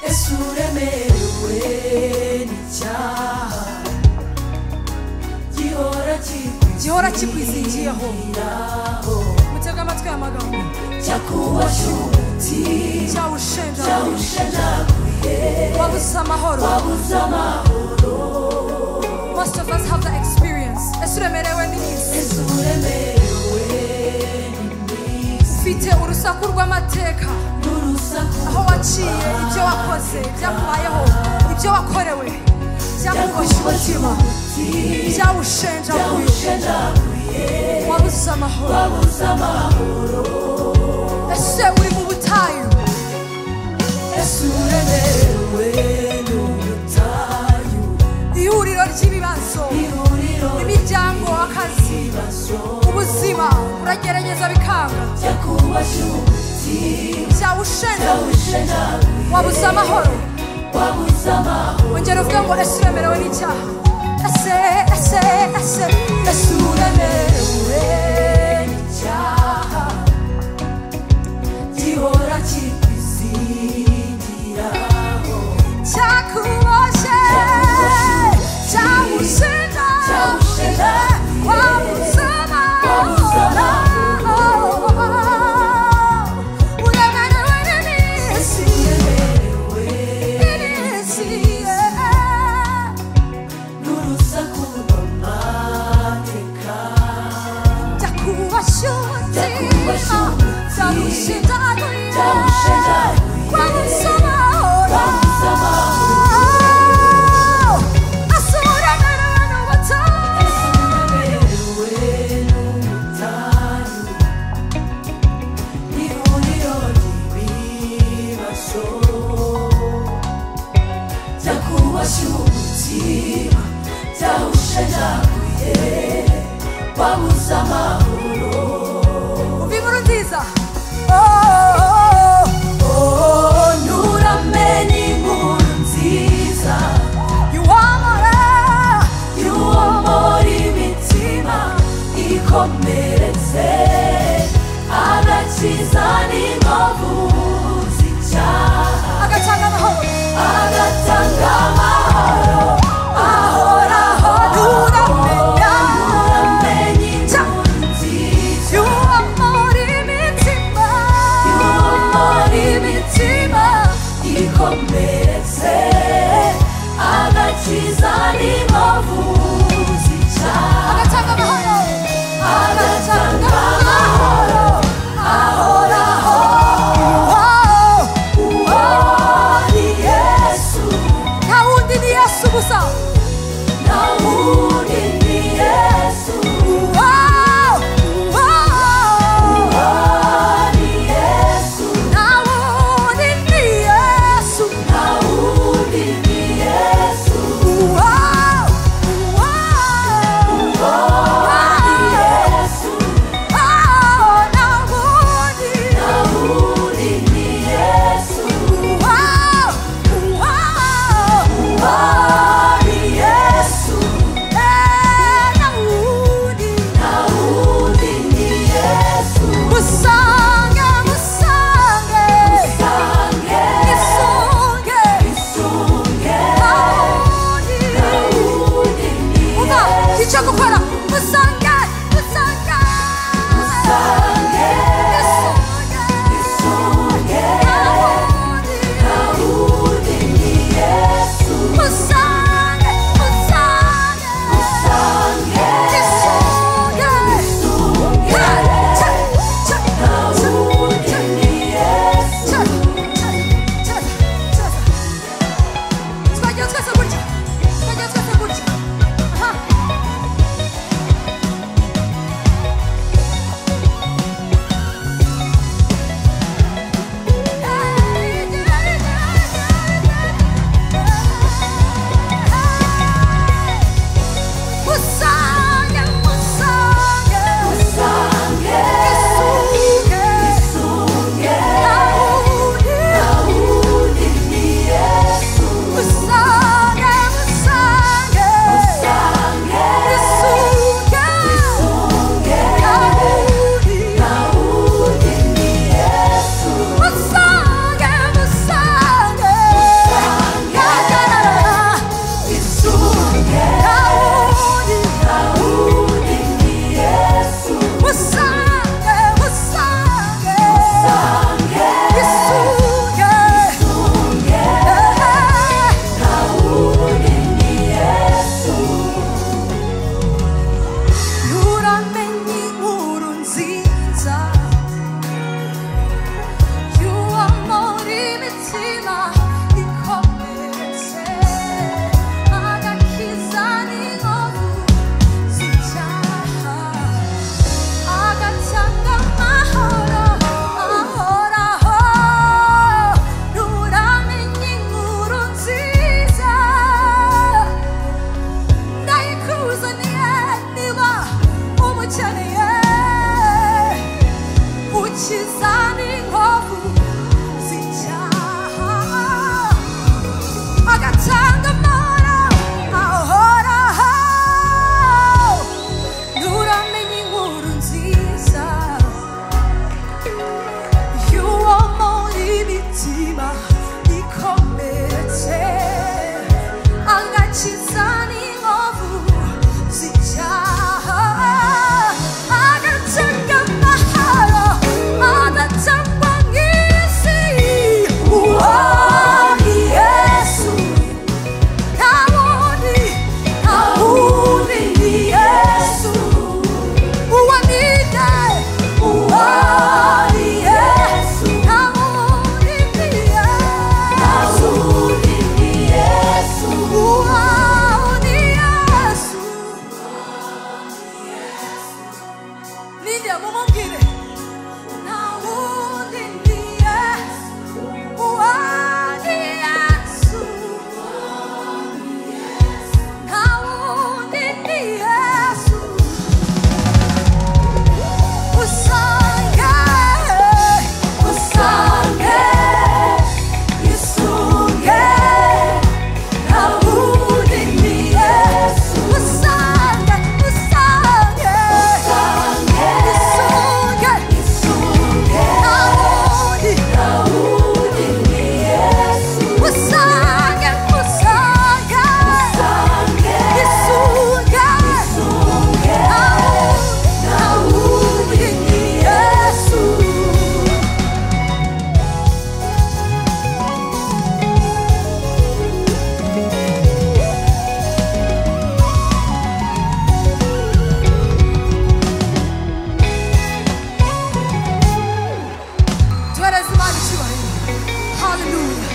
yesu uremerewe n'icyaha gihora gihora kikwizingiyeho kikwizingira mutega amatwi aya magambo cyakuwashuti cyawushenjaguye cyawushenjaguye wabuze amahoro wabuze amahoro most of us have that experience ese uremerewe n'iminsi yesu uremerewe n'iminsi ufite urusaku rw'amateka n'urusaku aho waciye ibyo wakoze byakubayeho ibyo wakorewe byakugoshye umutima cyakuwashuti byawushenjaguye cyawushenjaguye wabuze amahoro wabuze amahoro ese uri mu butayu yesu uremerewe n'ubutayu ihuriro ry'ibibazo ihuriro imiryango akazi ry'ibibazo ubuzima uragerageza bikanga cyakuwashuti byawushenjaguye cyawushenjaguye wabuze amahoro wabuze amahoro ongera uvuge ngo ese uremerewe n'icyaha ese ese ese ese uremerewe Uremerewe n'icyaha gihora kikwizingiraho cyakuboshye cyagushinja Cyagushinja. wabuze Wabuze amahoro uremerewe n'iminsi uremerewe iminsi n'urusaku rw'amateka byakubashyuti Byakubashyuti. byagushinjaguye Byagushinjaguye. wabuze amahoro wabuze amahoro uremerewe n'ubutayu ihuriro ry'ibibazo byakubashye umutima byawushenjaguye wabuze amahoro Oh, nturamenye inkuru nziza y'uwo muri imitima ikomeretse agakiza n'inkovu z'icyaha agatanga amahoro ahoraho Nturamenya. nturamenye inkuru nziza y'uwo muri imitima ikomeretse agakiza n'inkovu z'icyaha agatanga amahoro ahoraho uwo ni yesu gusa nta wundi ni yesu Wow, wow. uwo ni yesu nta wundi ni yesu uwo ni yesu Ah! Hallelujah.